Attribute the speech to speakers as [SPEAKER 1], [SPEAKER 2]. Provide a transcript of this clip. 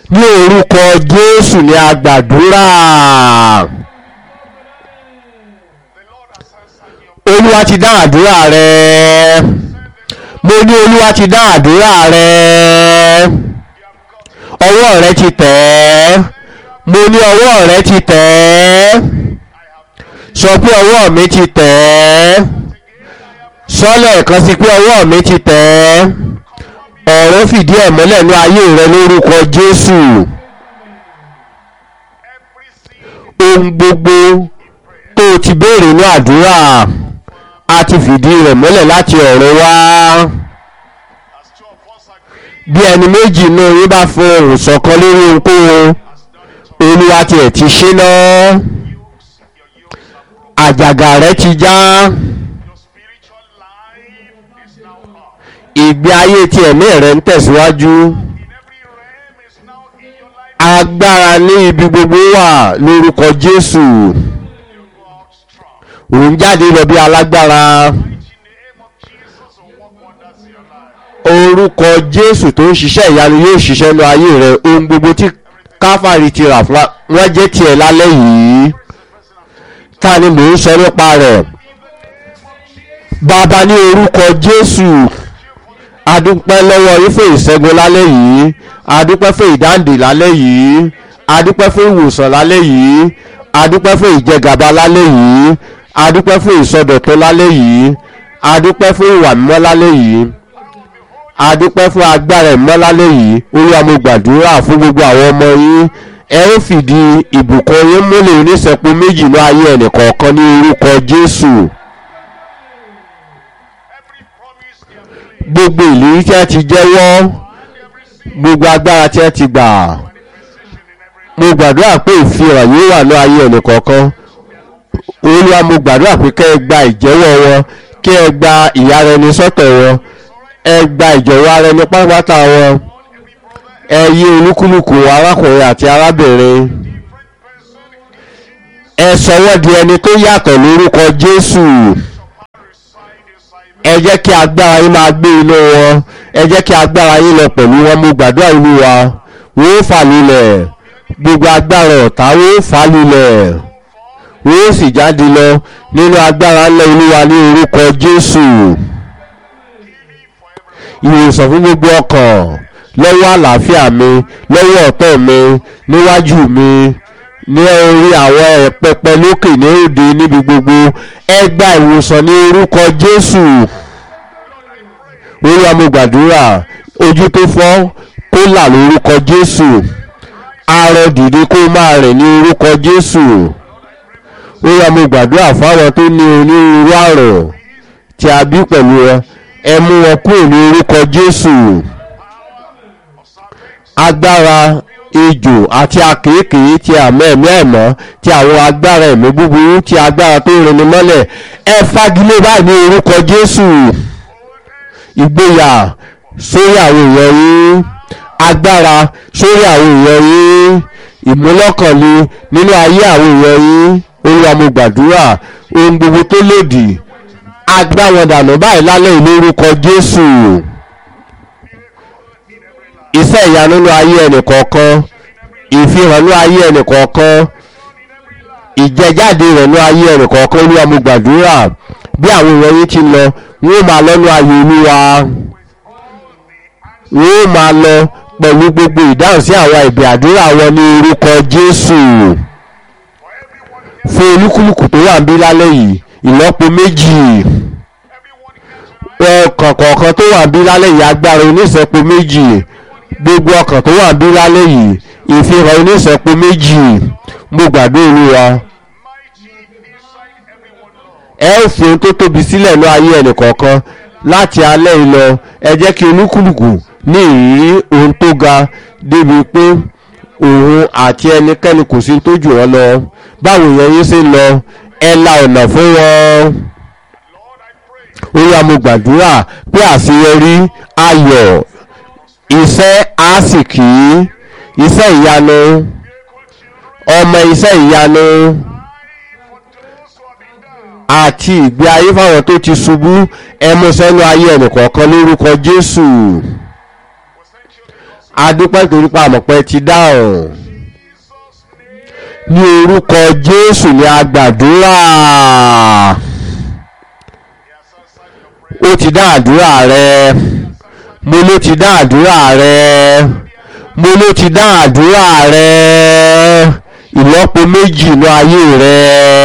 [SPEAKER 1] ní orúkọ jésù ní agbàdúrà olúwa ti dá àdúrà rẹ mo ní olúwa ti dá àdúrà rẹ ọwọ́ rẹ ti tẹ̀ ẹ́ mo ní ọwọ́ rẹ ti tẹ̀ ẹ́ sọ pé ọwọ́ mi ti tẹ̀ ẹ́ sọ lẹ́ẹ̀kan sí pé ọwọ́ mi ti tẹ̀ ẹ́ ọ̀rọ̀ fìdí ẹ̀ mọ́lẹ̀ ní ayé rẹ lórúkọ jésù ohun gbogbo tó o ti béèrè ní àdúrà a ti fìdí rẹ̀ mọ́lẹ̀ láti ọ̀rọ̀ wá bí ẹni méjì inú yín bá fún ohùn ṣọ̀kan lórí ohunkóhun olúwa tiẹ̀ ti ṣe náà àjàgà rẹ ti já ìgbé ayé ti ẹ̀mí rẹ ń tẹ̀síwájú agbára ní ibi gbogbo wà lórúkọ jésù òun jáde lọ bí alágbára orúkọ jésù tó ń ṣiṣẹ́ ìyanu yóò ṣiṣẹ́ ní ayé rẹ ohun gbogbo tí káfàrí ti rà fún wọn jẹ́ tiẹ̀ lálẹ́ yìí ta ni mò ń sọ nípa rẹ̀ bàbá ní orúkọ jésù adúpẹ́ lọ́wọ́ yín fún ìṣẹ́gun lálẹ́ yìí adúpẹ́ fún ìdáǹdè lálẹ́ yìí adúpẹ́ fún ìwòsàn lálẹ́ yìí adúpẹ́ fún ìjẹgàba lálẹ́ yìí adúpẹ́ fún ìsọdọ̀tun lálẹ́ yìí adúpẹ́ fún ìwà mímọ́ lálẹ́ yìí adúpẹ́ fún agbára ìmọ́ lálẹ́ yìí olúwa mo gbàdúrà fún gbogbo àwọn ọmọ yín ẹ ó fìdí ìbùkún yín múlẹ̀ oníṣẹ́pọ̀ méjì ní ayé ẹnìkọ̀ọ̀kan ní orúkọ jésù. gbogbo ìlérí tí a ti jẹ́wọ́ gbogbo agbára tí a ti gbà mo gbàdúrà pé ìfihàn yóò wà ní ayé ẹnìkọ̀ọ̀kan olúwa mo gbàdúrà pé kẹ́ ẹ gba ìjẹ́wọ́ wọn kí ẹ gba ìyára ẹni sọ́tọ̀ wọn ẹ gba ìjọ̀wọ́ ara ẹni pátápátá wọn ẹ yí olúkúlùkù arákùnrin àti arábìnrin ẹ sọwọ́ di ẹni tó yàtọ̀ lórúkọ jésù ẹ jẹ́ kí agbára yín máa gbé inú wọn ẹ jẹ́ kí agbára yín lọ pẹ̀lú wọn mo gbàdúrà ìlú wa wọ́n ó fà lulẹ̀ gbogbo agbára ọ̀tá wọ́n ó fà lulẹ̀ wọ́n ó sì jáde lọ nínú agbára ńlẹ̀ olúwa ní orúkọ jésù ìwòsàn fún gbogbo ọkàn lọ́wọ́ àlàáfíà mi lọ́wọ́ ọ̀tọ̀ mi níwájú mi ní orí àwọn pẹpẹ lókè ní òde níbi gbogbo ẹ gba ìwòsàn ní orúkọ jésù olúwa mo gbàdúrà ojú tó fọ́ kó là lórúkọ jésù arọ dìde kó máa rìn ní orúkọ jésù olúwa mo gbàdúrà fáwọn tó ní onírúurú àrùn tí a bí pẹ̀lú ẹ ẹ mú wọn kúrò ní orúkọ jésù agbára ejò àti akéèkéé ti àmọ́ ẹ̀mí ẹ̀mọ́ ti àwọn agbára ẹ̀mí búburú ti agbára tó rinni mọ́lẹ̀ ẹ fagilé báyìí ní orúkọ jésù ìgboyà sórí àwọn èèyàn yín agbára sórí àwọn èèyàn yín ìmúlọ́kànlé nínú ayé àwọn èèyàn yín olúwa mo gbàdúrà ohun gbogbo tó lòdì agbá wọn dànù báyìí lálẹ́ ìlú orúkọ jésù iṣẹ́ ìyanu nínú ayé ẹnìkọ̀ọ̀kan ìfihàn nínú ayé ẹnìkọ̀ọ̀kan ìjẹjáde rẹ̀ nínú ayé ẹnìkọ̀ọ̀kan olúwa mo gbàdúrà bí àwọn èèyàn yín ti lọ wọ́n máa lọ́nu ayé olúwa wọ́n máa lọ pẹ̀lú gbogbo ìdáhùn sí àwọn ìbí àdúrà wọn ní orúkọ jésù fún olúkúlùkù tó wà ń bí lálẹ́ yìí ìlọ́po méjì ọkàn kọ̀ọ̀kan tó wà ń bí lálẹ́ yìí agbára oníṣẹ́po méjì gbogbo ọkàn tó wà ń bí lálẹ́ yìí ìfihàn oníṣẹ́po méjì mo gbàdúrà olúwa ẹ ó fi ohun tó tóbi sílẹ̀ ní ayé ẹnìkọ̀ọ̀kan láti alẹ́ yìí lọ ẹ jẹ́ kí olúkúlùkù ní ìrírí ohun tó ga débi pé òun àti ẹnikẹ́ni kò sí tó jù wọ́n lọ báwo yẹn yín ṣe lọ ẹ la ọ̀nà fún wọn olúwa mo gbàdúrà pé àṣeyọrí ayọ̀ iṣẹ́ àsìkí iṣẹ́ ìyanu ọmọ iṣẹ́ ìyanu àti ìgbé ayé fáwọn tó ti ṣubú ẹmu sẹ́nu ayé ẹnìkọ̀ọ̀kan lórúkọ jésù adúpẹ́ torí pa àmọ̀pẹ́ ti dáhùn ní orúkọ jésù ni a gbàdúrà ó ti dá àdúrà rẹ mo ló ti dá àdúrà rẹ mo ló ti dá àdúrà rẹ ìlọ́po méjì inú ayé rẹ